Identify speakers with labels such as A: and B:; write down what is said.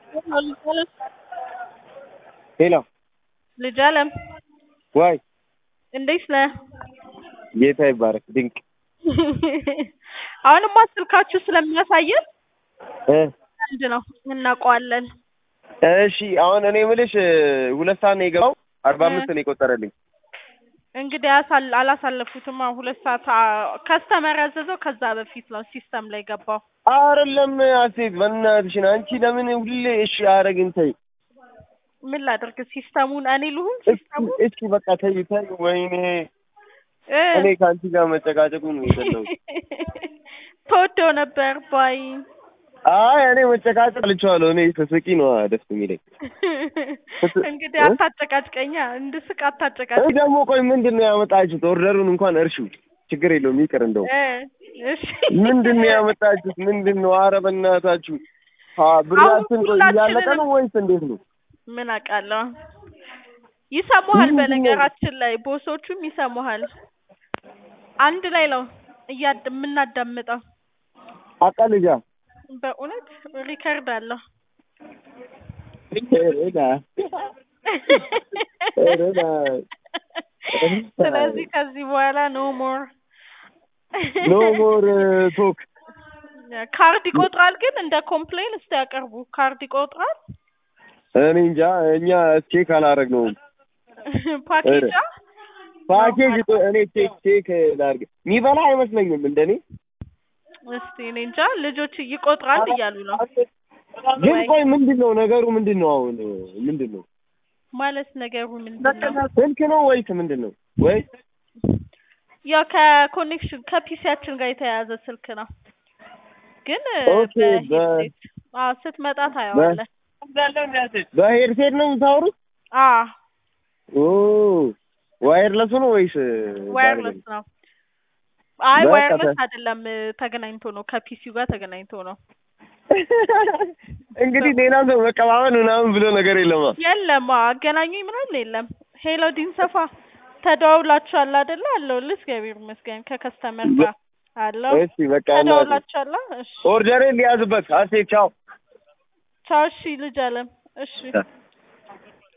A: ሄሎ
B: ልጅ አለም
A: ዋይ
B: እንዴት ነህ?
A: ጌታ ይባረክ ድንቅ
B: አሁንማ ስልካችሁ ስለሚያሳየን
A: እ
B: አንድ ነው እናውቀዋለን።
A: እሺ አሁን እኔ የምልሽ ሁለት ሰዓት ነው የገባው አርባ አምስት ነው የቆጠረልኝ
B: እንግዲህ አሳል- አላሳለፉትማ ሁለት ሰዓት ከስተመር ያዘዘው ከዛ በፊት ነው ሲስተም ላይ ገባው።
A: አይደለም አሴት በእናትሽን አንቺ ለምን ሁሌ እሺ አረግን ተይ
B: ምን ላደርግ ሲስተሙን እኔ ልሁን
A: እስኪ
B: ሲስተሙን
A: እስኪ በቃ ተይ ተይ ወይኔ
B: እ
A: እኔ ከአንቺ ጋር መጨቃጨቁ ነው የጠላው
B: ተወደው ነበር ባይ
A: አይ እኔ መጨቃጨቅ ልችዋለሁ እኔ ስስቂ ነው ደስ የሚለኝ
B: እንግዲህ አታጨቃጭቀኛ እንድስቅ አታጨቃጭ
A: እኔ ደግሞ ቆይ ምንድን ነው ያመጣችሁት ኦርደሩን እንኳን እርሺው ችግር የለውም ይቅር እንደው
B: እ እሺ
A: ምንድን ነው ያመጣችሁት ምንድን ነው ኧረ በእናታችሁ አ ብራችን ቆይ እያለቀ ነው ወይስ እንዴት ነው
B: ምን አውቃለሁ ይሰሙሃል
A: ምንድን ነው?
B: በነገራችን ላይ ቦሶቹም ይሰሙሃል አንድ ላይ ነው እያድ የምናዳምጠው
A: አቃልጃ
B: በእውነት ሪከርድ አለው
A: ሬዳ ሬዳ
B: ስለዚህ ከዚህ በኋላ ኖ ሞር
A: ኖ ሞር ቶክ
B: ካርድ ይቆጥራል ግን እንደ ኮምፕሌን እስቲ ያቀርቡ ካርድ ይቆጥራል
A: እኔ እንጃ እኛ ቼክ አላረግነውም
B: ፓኬጃ
A: ፓኬጅ ቆይ እኔ ቼክ ቼክ ላድርግ የሚበላ አይመስለኝም እንደኔ
B: እስቲ እኔ እንጃ ልጆች ይቆጥራል እያሉ ነው
A: ግን ቆይ ምንድን ነው ነገሩ ምንድን ነው አሁን ምንድን ነው
B: ማለት ነገሩ ምንድን ነው
A: ስልክ ነው ወይስ ምንድን ነው ወይ
B: ያው ከኮኔክሽን ከፒሲያችን ጋር የተያያዘ ስልክ ነው ግን
A: ኦኬ፣ በ-
B: በሄድሴት አዎ ስትመጣ ታየዋለህ
A: በሄድሴት ነው የምታወሩት
B: አዎ
A: ኦ ዋየርለሱ ነው ወይስ
B: ዋየርለስ ነው አይ
A: በቃ
B: ዋየርለስ
A: ተ-
B: አይደለም ተገናኝቶ ነው ከፒሲው ጋር ተገናኝቶ ነው
A: እንግዲህ ሌላ ሰው መቀባበል ምናምን ብሎ ነገር የለማ
B: የለም አዎ፣ አገናኙኝ ምናምን የለም ሄሎ ዲንሰፋ ተደዋውላችኋል አይደለ አለው እግዚአብሔር ይመስገን ከከስተመር ጋር አለው
A: እሺ በቃ እናቴ
B: ተደዋውላችኋል እሺ
A: ኦርደሬን ሊያዝበት አሴ ቻው
B: ቻው እሺ ልጅ አለም እሺ